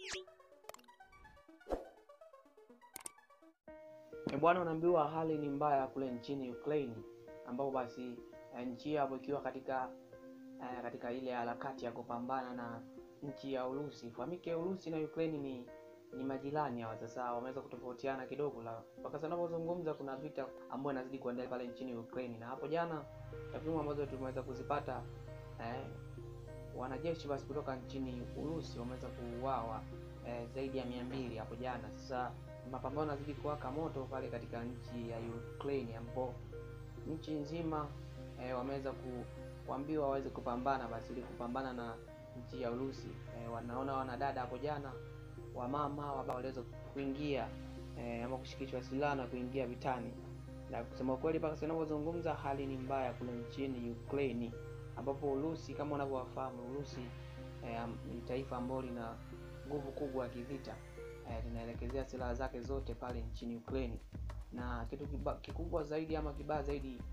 E bwana, unaambiwa hali ni mbaya kule nchini Ukraine, ambapo basi eh, nchi hiyo hapo ikiwa katika eh, katika ile harakati ya kupambana na nchi ya Urusi. Ifahamike Urusi na Ukraine ni ni majirani hawa. Sasa wameweza kutofautiana kidogo, la mpaka sasa tunapozungumza kuna vita ambayo inazidi kuendelea pale nchini Ukraine, na hapo jana takwimu ambazo tumeweza kuzipata eh, wanajeshi basi kutoka nchini Urusi wameweza kuuawa eh, zaidi ya mia mbili hapo jana. Sasa mapambano yanazidi kuwaka moto pale katika nchi ya Ukraine ambapo nchi nzima eh, wameweza ku, kuambiwa waweze kupambana basi ili kupambana na nchi ya Urusi. Eh, wanaona wanadada hapo jana wamama ambao waliweza kuingia eh, ama kushikishwa silaha na kuingia vitani, na kusema kweli mpaka sasa ninapozungumza hali ni mbaya kule nchini Ukraine ambapo Urusi kama unavyowafahamu Urusi eh, ni taifa ambalo lina nguvu kubwa ya kivita eh, linaelekezea silaha zake zote pale nchini Ukraine, na kitu kiba, kikubwa zaidi ama kibaya zaidi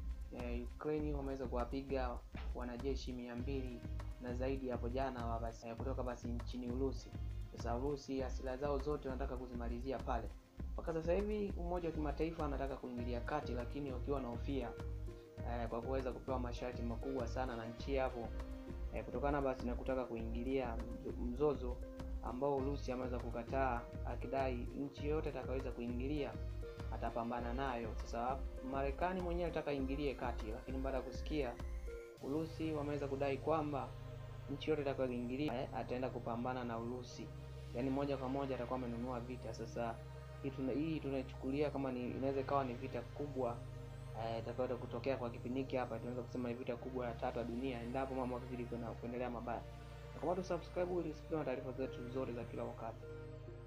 eh, Ukraine wameweza kuwapiga wanajeshi mia mbili na zaidi hapo jana wa basi, eh, kutoka basi nchini Urusi. Sasa Urusi silaha zao zote wanataka kuzimalizia pale. Mpaka sasa hivi Umoja wa Kimataifa anataka kuingilia kati, lakini wakiwa na hofia eh, kwa kuweza kupewa masharti makubwa sana na nchi hapo eh, kutokana basi na kutaka kuingilia mzozo ambao Urusi ameweza kukataa, akidai nchi yoyote atakaweza kuingilia atapambana nayo. Sasa Marekani mwenyewe alitaka ingilie kati, lakini baada ya kusikia Urusi wameweza kudai kwamba nchi yote itakayoingilia eh, ataenda kupambana na Urusi, yaani moja kwa moja atakuwa amenunua vita. Sasa hii tuna hii tunaichukulia kama ni inaweza ikawa ni vita kubwa itakayoenda eh, kutokea kwa kipindi hiki hapa, tunaweza kusema ni vita kubwa ya tatu ya dunia endapo mambo yakizidi kuendelea mabaya. Na kama tu subscribe ili usipiwe taarifa zetu zote za kila wakati.